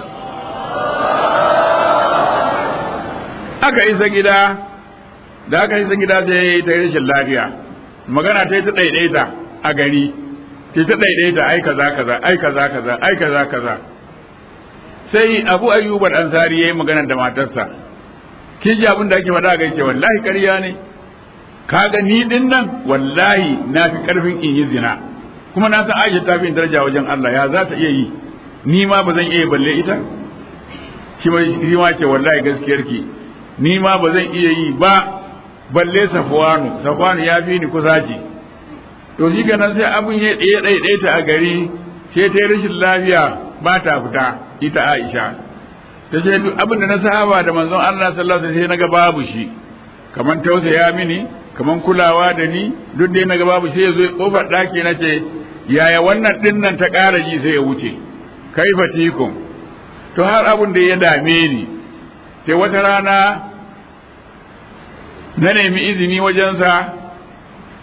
aka isa gida da aka isa gida sai ta yi rashin lafiya magana ta yi ta ɗaiɗaita a gari ta ta ɗaiɗaita ai kaza kaza ai kaza kaza ai kaza kaza sai abu ayyuban ansari ya yi magana da matarsa kin ji abin da ake faɗa ga ce wallahi ƙarya ne kaga ni din nan wallahi na fi ƙarfin in yi zina kuma na san Aisha ta fi daraja wajen Allah ya za ta iya yi ni ma ba zan iya balle ita shi ma ce wallahi gaskiyar ki ni ma ba zan iya yi ba balle Safwanu Safwanu ya fi ni kusaci to shi ganin sai abin ya ɗaya ɗaiɗaita a gari sai ta yi rashin lafiya ba ta fita ita Aisha ta ce duk abin da na saba da manzon Allah sallallahu alaihi wasallam sai naga babu shi kaman tausaya mini kaman kulawa da ni duk dai naga babu sai yazo kofar daki na ce yaya wannan din nan ta ƙara ji sai ya wuce kaifa tikum to har abin da ya dame ni sai wata rana na nemi izini wajensa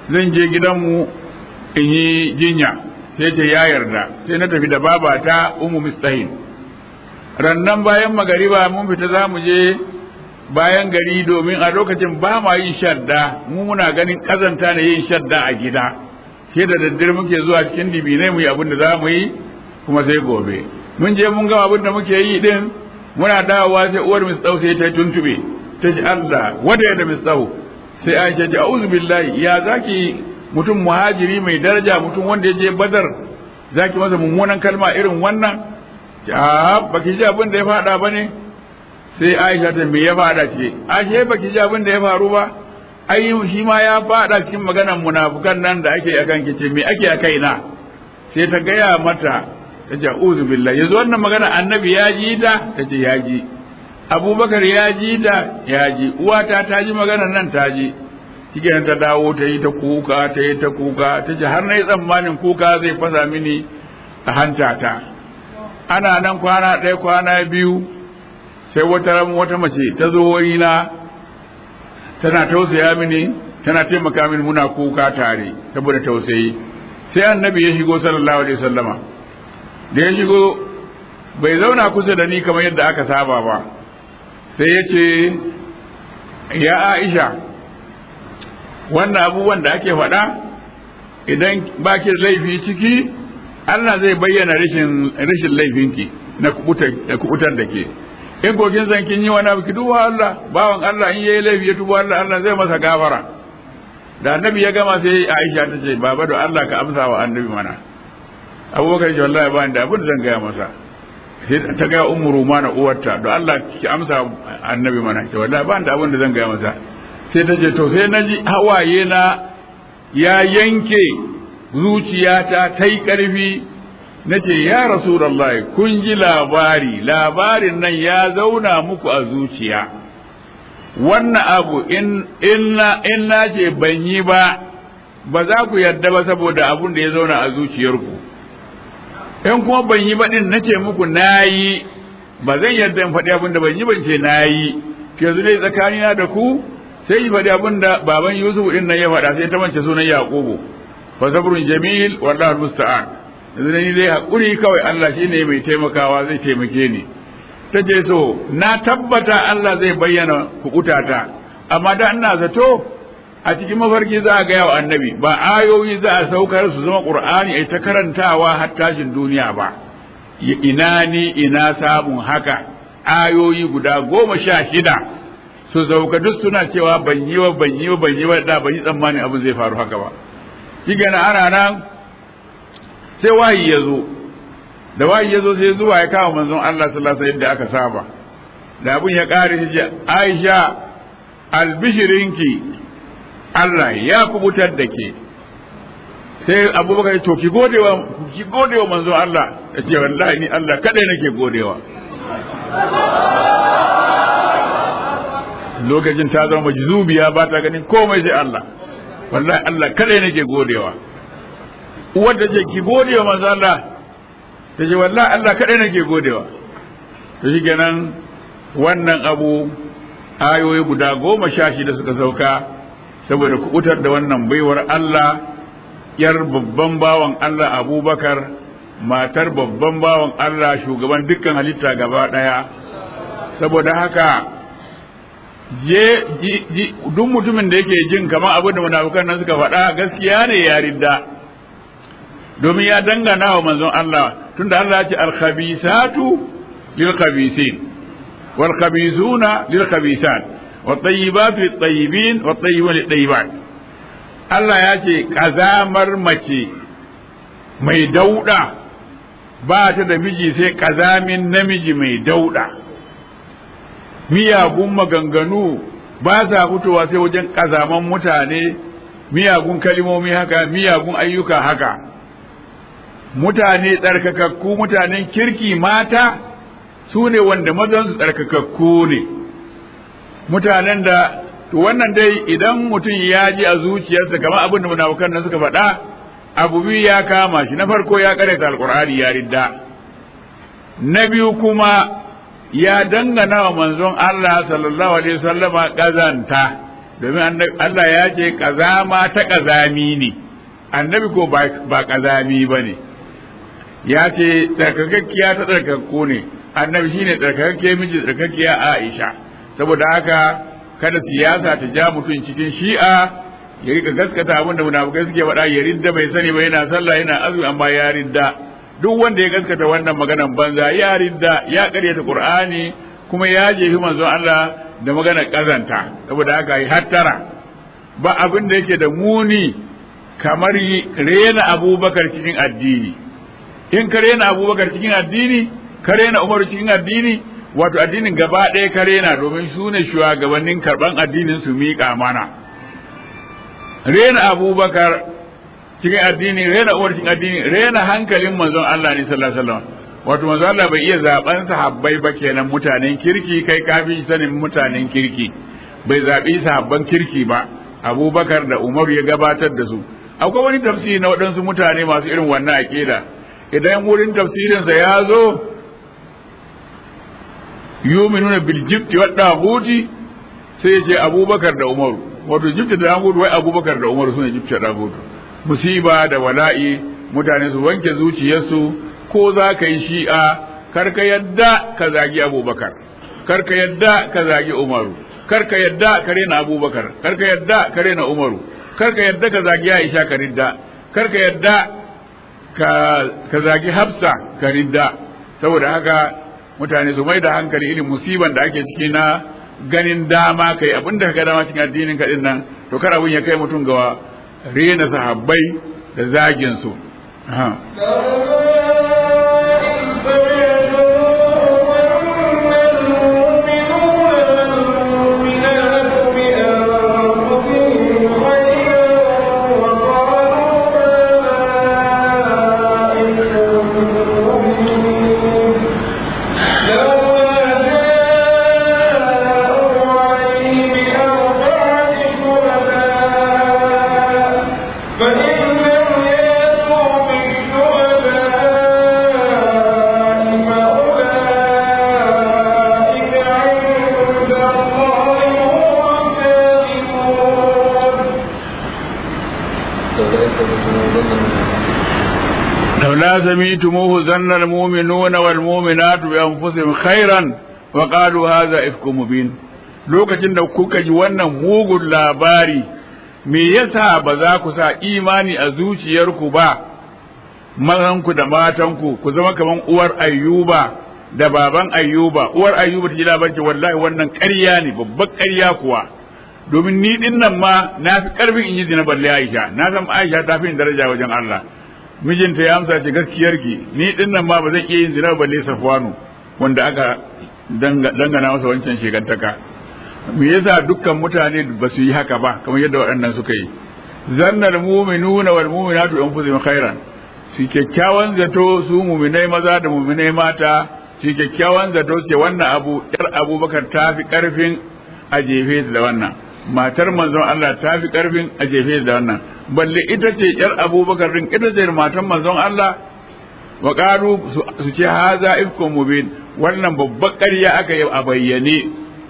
zan je gidanmu in yi jinya sai ta ya yarda sai na tafi da babata umu mistahin rannan bayan magariba mun fita za mu je bayan gari domin a lokacin ba ma yin shadda mu muna ganin kazanta na yin shadda a gida sai da daddare muke zuwa cikin dibinai mu yi abin da za mu yi kuma sai gobe mun je mun gama abin da muke yi din muna dawowa sai uwar mistau sai ta tuntube ta ji Allah wada ya da mistau sai Aisha ta a'udhu billahi ya zaki mutum muhajiri mai daraja mutum wanda ya je Badar zaki masa mummunan kalma irin wannan a baki ji abin da ya faɗa ba ne sai aisha ta me ya faɗa ce ashe baki ji abin da ya faru ba ai shi ma ya faɗa cikin maganar munafukan nan da ake akan kice me ake a kaina sai ta gaya mata ta ce uzu billahi yanzu wannan magana annabi ya ji ta ta ce ya ji abubakar ya ji ta ya ji uwata ta ji maganar nan ta ji cikin ta dawo ta yi ta kuka ta yi ta kuka ta ce har na yi tsammanin kuka zai fasa mini a hanta ta ana nan kwana ɗaya kwana biyu sai wata ran wata mace ta zo na tana tausaya mini tana taimaka mini muna kuka tare saboda tausayi sai annabi ya shigo sallallahu alaihi wasallama da ya shigo bai zauna kusa da ni kamar yadda aka saba ba sai ya ce ya aisha wannan abubuwan da ake faɗa idan ba ki laifi ciki Allah zai bayyana rashin rashin laifinki na kubutar da kubutar da ke in ko kin san kin yi wani abu ki duba Allah bawan Allah in yayi laifi ya tuba Allah Allah zai masa gafara da annabi ya gama sai Aisha ta ce baba da Allah ka amsa wa annabi mana Abubakar ce wallahi ba da abin da zan gaya masa sai ta ga ummu rumana uwarta da Allah ki amsa annabi mana ce wallahi ba da abin da zan gaya masa sai ta ce to sai naji hawaye na ya yanke zuciyata ta yi ƙarfi na ce ya rasulallah kun ji labari labarin nan ya zauna muku a zuciya wannan abu in na ce ban yi ba ba za ku yarda ba saboda abun da ya zauna a zuciyarku in kuma ban yi ba din na ce muku na yi ba zan yarda in faɗi abin da ban yi ban ce na yi yanzu dai tsakanina da ku sai yi faɗi abin da baban yusuf din nan ya faɗa sai ta mance sunan yaƙubu fa sabrun jamil wallahu musta'an yanzu ni dai hakuri kawai Allah shine mai taimakawa zai taimake ni ta ce so na tabbata Allah zai bayyana kukutata amma da ina zato a cikin mafarki za a gaya wa annabi ba ayoyi za a saukar su zama qur'ani ai ta karantawa har tashin duniya ba ina ni ina samun haka ayoyi guda goma sha shida su sauka duk suna cewa ban yi wa ban yi wa ban yi wa da ban yi tsammanin abin zai faru haka ba shi na ana nan sai wahayi ya zo da wahayi ya zo sai zuwa ya kawo manzon Allah sallallahu alaihi yadda aka saba da abin ya kare shi ce Aisha albishirinki Allah ya kubutar da ke sai abubakar to ki godewa ki godewa manzon Allah ya ce wallahi ni Allah kadai nake godewa lokacin ta zama majzubiya ba ta ganin komai sai Allah wallahi Allah kadai nake godewa uwar da ce ki godewa manzo Allah ta ce wallahi Allah kadai nake godewa to shi kenan wannan abu ayoyi guda goma sha shida suka sauka saboda kubutar da wannan baiwar Allah yar babban bawan Allah Abubakar matar babban bawan Allah shugaban dukkan halitta gaba daya saboda haka je duk mutumin da yake jin kamar abin da munafukan nan suka faɗa gaskiya ne ya ridda domin ya dangana wa manzon Allah tunda Allah ya ce al-khabisatu lil khabisin wal khabisuna lil khabisat wat tayyibatu lit tayyibin wat tayyibun lit tayyibat Allah ya ce kazamar mace mai dauda ba ta da miji sai kazamin namiji mai dauda miyagun maganganu ba sa fitowa sai wajen kazaman mutane miyagun kalimomi haka miyagun ayyuka haka mutane tsarkakakku mutanen kirki mata su ne wanda mazansu tsarkakakku ne mutanen da to wannan dai idan mutum ya ji a zuciyarsa kamar abin da munafukan nan suka faɗa abu biyu ya kama shi na farko ya karanta alkur'ani ya ridda na biyu kuma ya dangana wa manzon Allah sallallahu alaihi wasallama kazanta domin Allah ya ce kazama ta kazami ne annabi ko ba kazami ba ne ya ce tsarkakakkiya ta tsarkakko ne annabi shine tsarkakakke miji tsarkakkiya Aisha saboda haka kada siyasa ta ja mutum cikin shi'a ya rika gaskata abin da munafukai suke faɗa ya ridda bai sani ba yana sallah yana azumi amma ya ridda duk wanda ya gaskata wannan maganan banza ya ridda ya karyata Qur'ani kuma ya jefi manzon Allah da magana kazanta saboda haka yi hattara ba abin da yake da muni kamar rena abubakar cikin addini in ka rena abubakar cikin addini ka rena umaru cikin addini wato addinin gaba ɗaya ka rena domin su ne shugabannin karɓan addinin su miƙa mana rena abubakar cikin addini rena umar cikin addini rena hankalin manzon Allah ne sallallahu alaihi wasallam wato manzon Allah bai iya zaben sahabbai ba kenan mutanen kirki kai kafi sanin mutanen kirki bai zabi sahabban kirki ba abubakar da umaru ya gabatar da su akwai wani tafsiri na waɗansu mutane masu irin wannan aƙida idan wurin tafsirinsa ya zo yuminuna bil jibti wa daguti sai ya ce abubakar da umaru wato jibti da dagutu wai abubakar da umaru sune jibti da dagutu musiba da wala'i mutane su wanke zuciyarsu ko za ka yi shi'a kar ka yadda ka zagi abubakar kar ka yadda ka zagi umaru kar ka yadda ka rena abubakar kar ka yadda ka rena umaru kar ka yadda ka zagi aisha ka ridda kar ka yadda ka zagi hafsa ka ridda saboda haka mutane su mai da hankali irin musiban da ake ciki na ganin dama kai abin da ka dama cikin addinin ka din nan to kar abin ya kai mutum ga rena sahabbai da zagin su لولا سميتموه ظن المؤمنون والمؤمنات بأنفسهم خيرا وقالوا هذا إفك مبين lokacin da kuka ji wannan mugun labari me yasa ba za ku sa imani a zuciyarku ba mazanku da matanku ku zama kaman uwar ayyuba da baban ayyuba uwar ayyuba ta ji labarci wallahi wannan ƙarya ne babbar ƙarya kuwa domin ni din nan ma na fi ƙarfin in yi zina balle aisha na san aisha ta fi daraja wajen Allah mijinta ya amsa ce gaskiyarki ni din nan ma ba zan iya yin zina balle safwanu wanda aka dangana masa wancan shegantaka me yasa dukkan mutane ba su yi haka ba kamar yadda waɗannan suka yi zannal mu'minuna wal mu'minatu anfusihim khairan su kyakkyawan zato su mu'minai maza da mu'minai mata su kyakkyawan zato ce wannan abu yar abubakar ta fi karfin a jefe da wannan matar manzon Allah ta fi karfin a jefe da wannan balle ita ce yar abubakar din ita ce matan manzon Allah wa qalu su ce haza ifkum mubin wannan babbar ƙarya aka yi a bayyane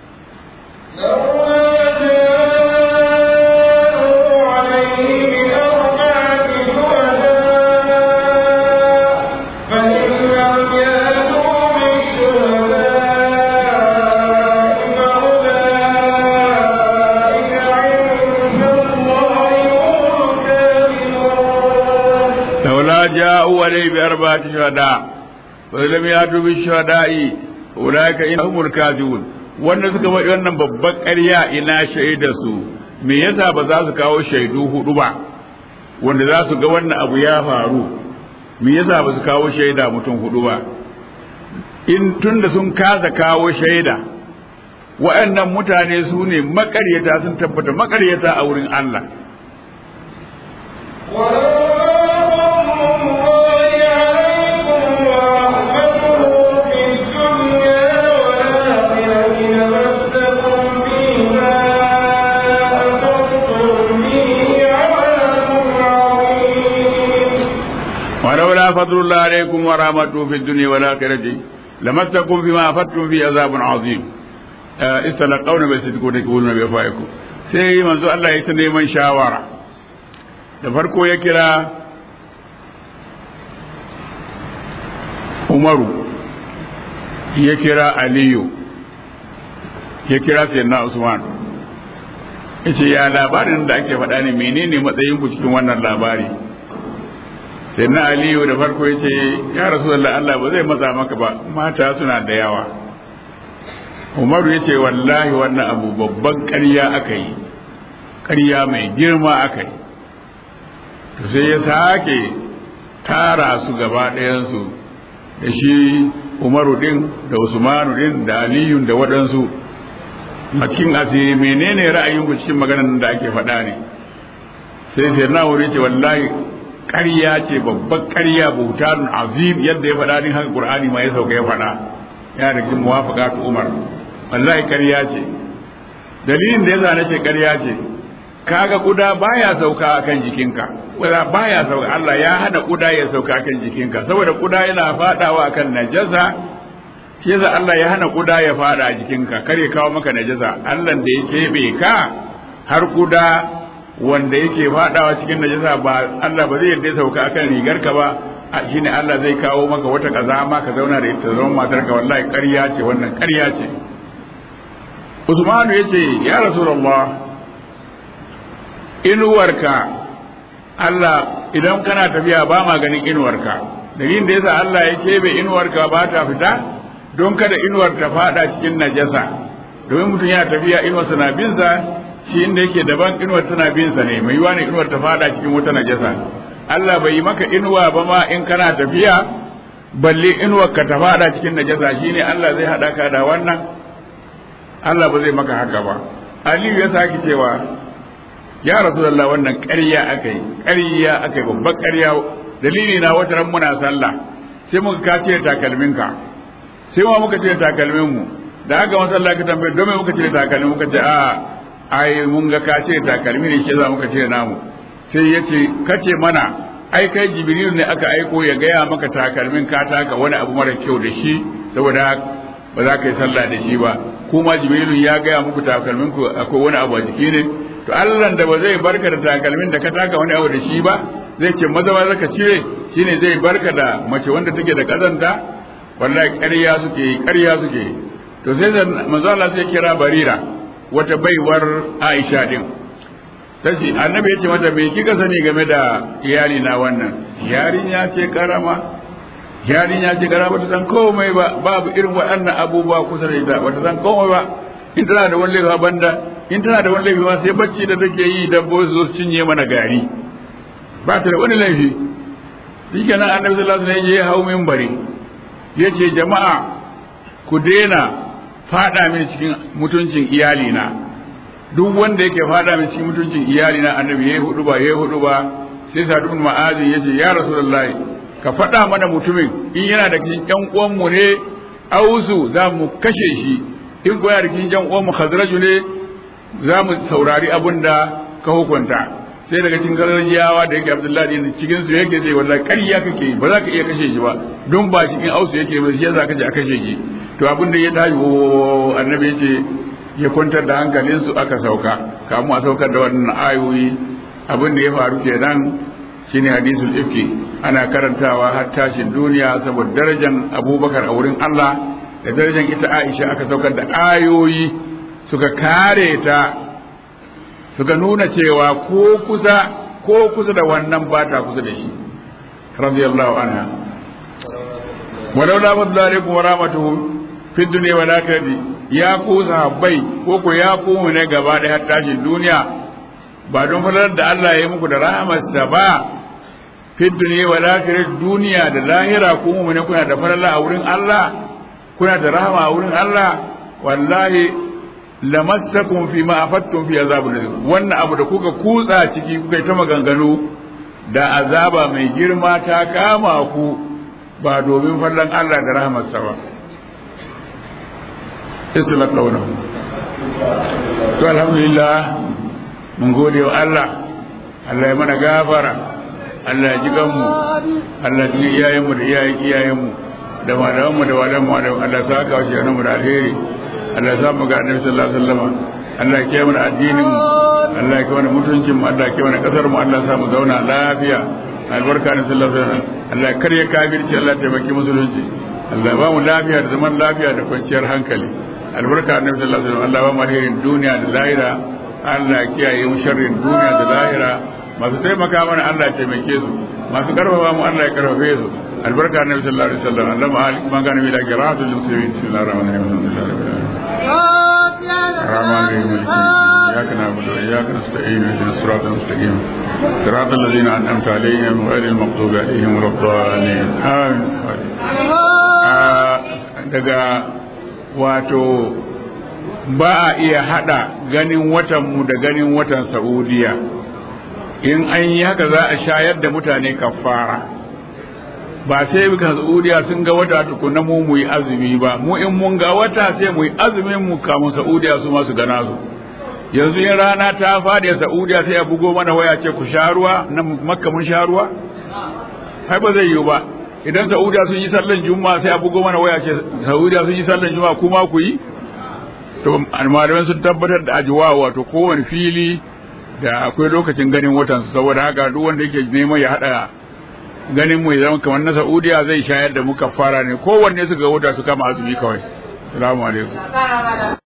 جاءوا عليه بأربعة شهداء فلم يأتوا بالشهداء أولئك هم الكاذبون wanda suka faɗi wannan babban ƙarya ina shaida su me yasa ba za su kawo shaidu hudu ba wanda za su ga wannan abu ya faru me yasa ba su kawo shaida mutum hudu ba in tunda sun kasa kawo shaida waɗannan mutane su ne maƙaryata sun tabbata maƙaryata a wurin Allah ولولا فضل الله عليكم ورحمته في الدنيا والآخرة لمسكم فيما أفدتم فيه عذاب عظيم استلقون بصدقون تقولون بأفواهكم sai manzo Allah ya ta neman shawara da farko ya kira Umaru ya kira Aliyu ya kira Sayyidina Usman yace ya labarin da ake faɗa ne menene matsayin ku cikin wannan labari Sayyidina Aliyu da farko yace ya Rasulullah Allah ba zai matsa maka ba mata suna da yawa Umaru yace wallahi wannan abu babban ƙarya aka yi ƙarya mai girma aka yi to sai ya sake tara su gaba ɗayansu da shi umaru din da usmanu din da aliyun da waɗansu a cikin asiri menene ra'ayinku cikin maganar da ake faɗa ne sai sai na wuri ce wallahi ƙarya ce babban ƙarya bautanun azim yadda ya faɗa din haka qur'ani ma ya sauka ya faɗa ya da cikin muwafaqatu umar wallahi ƙarya ce dalilin da yasa nace ƙarya ce kaga kuda baya sauka akan jikinka kuda baya sauka Allah ya hana kuda ya sauka akan jikinka saboda kuda yana fadawa akan najasa shi yasa Allah ya hana kuda ya fada a jikinka kare kawo maka najasa Allah da ya kebe ka har kuda wanda yake fadawa cikin najasa ba Allah ba zai yarda sauka akan rigarka ba shine Allah zai kawo maka wata kazama ka zauna da ita zama matarka wallahi ƙarya ce wannan ƙarya ce Usmanu yace ya Rasulullah inuwarka Allah idan kana tafiya ba ma ganin inuwarka dalilin da yasa Allah ya kebe inuwarka ba ta fita don kada inuwar ta fada cikin najasa domin mutum yana tafiya inuwarsa na binsa shi inda yake daban inuwar tana binsa ne mai yiwa ne inuwar ta fada cikin wata najasa Allah bai yi maka inuwa ba ma in kana tafiya balle inuwar ka ta fada cikin najasa shine Allah zai hada ka da wannan Allah ba zai maka haka ba Aliyu ya saki cewa ya rasulullah wannan ƙarya aka yi ƙarya aka yi babban ƙarya dalili na wata ran muna sallah sai muka ka cire takalminka sai ma muka cire takalmin mu da aka masallah ka tambaye don me muka cire takalmin muka ce a ai mun ga ka cire takalmi ne shi za muka cire namu sai ya ce kace mana ai kai jibril ne aka aiko ya gaya maka takalmin ka taka wani abu mara kyau da shi saboda ba za ka yi sallah da shi ba kuma jibrilu ya gaya muku takalmin ku akwai wani abu a jiki ne to Allah da ba zai barka da takalmin da ka taka wani abu da shi ba zai ce maza ba zaka cire shine zai barka da mace wanda take da kazanta wallahi ƙarya suke ƙarya suke to sai da manzo Allah sai kira Barira wata baiwar Aisha din tace annabi yace mata me kika sani game da iyali na wannan yarinya ce karama yarinya ce karama ta san komai ba babu irin waɗannan abubuwa kusa da ita ba ta san komai ba in tana da wani laifi banda in tana da wani laifi ma sai bacci da take yi dabbobi su cinye mana gari ba ta da wani laifi shi kenan annabi sallallahu alaihi wasallam ya hau minbari ya ce jama'a ku daina fada mini cikin mutuncin iyalina duk wanda yake fada mini cikin mutuncin iyalina annabi yayi hudu ba yayi hudu ba sai sadu bin ma'azi ya ce ya rasulullahi ka faɗa mana mutumin in yana da cikin ƴan uwanmu ne ausu za mu kashe shi in ko yana da cikin ƴan uwanmu khazraju ne za mu saurari abin da ka hukunta sai daga cikin gargajiyawa da yake abdullahi ne cikin su yake sai wallahi ƙarya kake ba za ka iya kashe shi ba don ba cikin ausu yake ba shi yasa kaje a kashe shi to abin da ya tashi o annabi yace ya kwantar da hankalin su aka sauka kamu a saukar da wannan ayoyi abin da ya faru kenan shine hadisul ifki ana karantawa har tashin duniya saboda darajar abubakar a wurin Allah da darajar ita Aisha aka saukar da ayoyi suka kare ta suka nuna cewa ko kusa ko kusa da wannan ba ta kusa da shi radiyallahu anha walau la fadlu alaikum wa rahmatuhu fi dunya wal akhirati ya ku sahabbai ko ko ya ku mu ne gaba da har tashin duniya ba don fadlar da Allah ya yi muku da rahmatsa ba fi dunya wal akhirati duniya da lahira ku mu ne kuna da falala a wurin Allah kuna da rahama a wurin Allah wallahi lamassakum fi ma afattum fi azabul wannan abu da kuka kutsa ciki kuka ta maganganu da azaba mai girma ta kama ku ba domin fallan Allah da rahmarsa ba isla kauna to alhamdulillah mun gode wa Allah Allah ya mana gafara Allah ya ji ganmu Allah ya ji iyayenmu da iyayen iyayenmu da malamanmu da walamu da Allah ya saka wa shi mu da alheri Allah ya samu ga annabi sallallahu alaihi wasallam Allah ya kiyaye mana addinin mu Allah ya kiyaye mana mutuncin mu Allah ya kiyaye mana kasar mu Allah ya sa mu zauna lafiya albarka ne sallallahu alaihi wasallam Allah ya karya kafirci Allah ya taimaki musulunci Allah ya ba mu lafiya da zaman lafiya da kwanciyar hankali albarka annabi sallallahu alaihi wasallam Allah ya ba mu alherin duniya da lahira Allah ya kiyaye mu sharrin duniya da lahira masu taimaka mana Allah ya taimake su masu karfafa mu Allah ya karfafe su albarka annabi sallallahu alaihi wasallam Allah ma alik man kana bila qira'atul muslimin bismillahir rahmanir rahim الرحمن الرحيم إياك نعبد وإياك نستعين اهدنا الصراط المستقيم صراط الذين أنعمت عليهم غير المغضوب عليهم ولا الضالين آمين daga wato ba a iya hada ganin watanmu da ganin watan Saudiya in an yi haka za a shayar da mutane kafara ba sai muka Saudiya sun ga wata tukuna mu mu yi azumi ba mu in mun ga wata sai mu yi azumin mu kamun Saudiya su masu gana su yanzu in rana ta fadi Saudiya sai a bugo mana waya ce ku sha ruwa na makka mun sha ruwa ai ba zai yiwu ba idan Saudiya sun yi sallan juma'a sai a bugo mana waya ce Saudiya sun yi sallan juma'a kuma ku yi to malamai sun tabbatar da ajiwa wato kowane fili da akwai lokacin ganin watan saboda haka duk wanda yake neman ya hada ganin mu zama kamar na Saudiya zai shayar da mu kafara ne kowanne su ga wata su kama azumi kawai assalamu alaikum